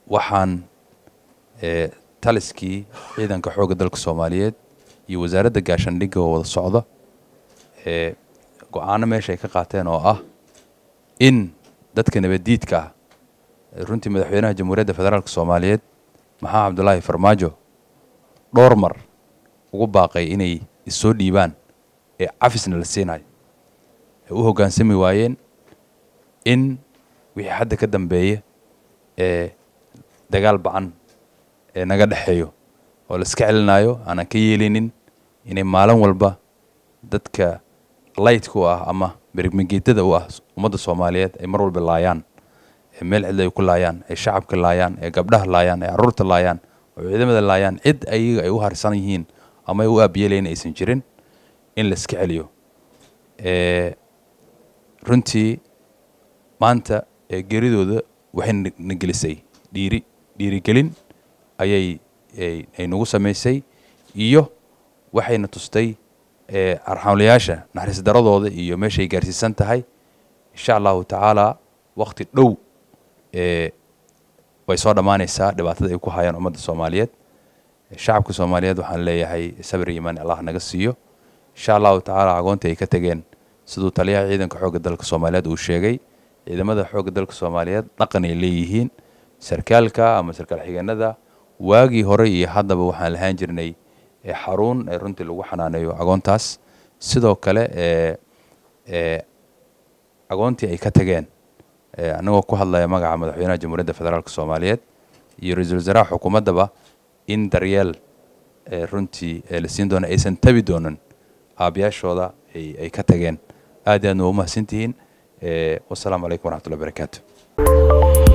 waxaan ee, taliskii ciidanka xoogga dalka soomaaliyeed iyo wasaaradda gaashaandhigga oo wada socda ee go-aano meesha ay ka qaateen oo ah in dadka nabaddiidka ah ee runtii madaxweynaha jamhuuriyadda federaalk soomaaliyeed maxamed cabdulaahi farmaajo dhowr mar ugu baaqay inay issoo dhiibaan ee cafisna la siinayo ay u hoggaansami waayeen in wixii hadda ka dambeeya ee dagaal bacan ee naga dhexeeyo oo la iska celinayo aanan ka yeelinin inay maalin walba dadka laytka u ah ama berigmageetada u ah ummadda soomaaliyeed ay mar walba laayaan ee meel cidla ay ku laayaan ay shacabka laayaan ee gabdhaha laayaan ee carruurta laayaan oo ciidamada laayaan cid ayaga ay u harsan yihiin ama ay u aabiyeelayn aysan jirin in la iska celiyo ee runtii maanta ee geeridooda waxay na- na gelisay dhiiri dhiirigelin ayay ay ay nagu samaysay iyo waxayna tustay ee arxamlayaasha naxariis daradooda iyo meeshay gaarsiisan tahay insha allahu tacaala wakti dhow ee way soo dhammaanaysaa dhibaatada ay ku hayaan ummadda soomaaliyeed shacabka soomaaliyeed waxaan leeyahay sabir iyo imaan allah naga siiyo insha allahu tacaala agoontii ay ka tegeen siduu taliyaha ciidanka xoogga dalka soomaaliyeed uu sheegay ciidamada xoogga dalka soomaaliyeed dhaqan ay leeyihiin sarkaalka ama sarkaal xigeenada waagii hore iyo haddaba waxaan lahaan jirnay ee xarun ee runtii lagu xanaaneeyo agoontaas sidoo kale ee ee agoontii ay ka tageen ee anagoo ku hadlaya magaca madaxweynaha jamhuuriyadda federaalk soomaaliyeed iyo ra-iisul wasaaraha xukuumaddaba in daryeel ee runtii ee la siin doono aysan tabi doonin aabayaashooda ay ay ka tageen aad iyo aadna waa u mahadsantihiin ee wasalaamu calaykum waraxmatullahi barakaatu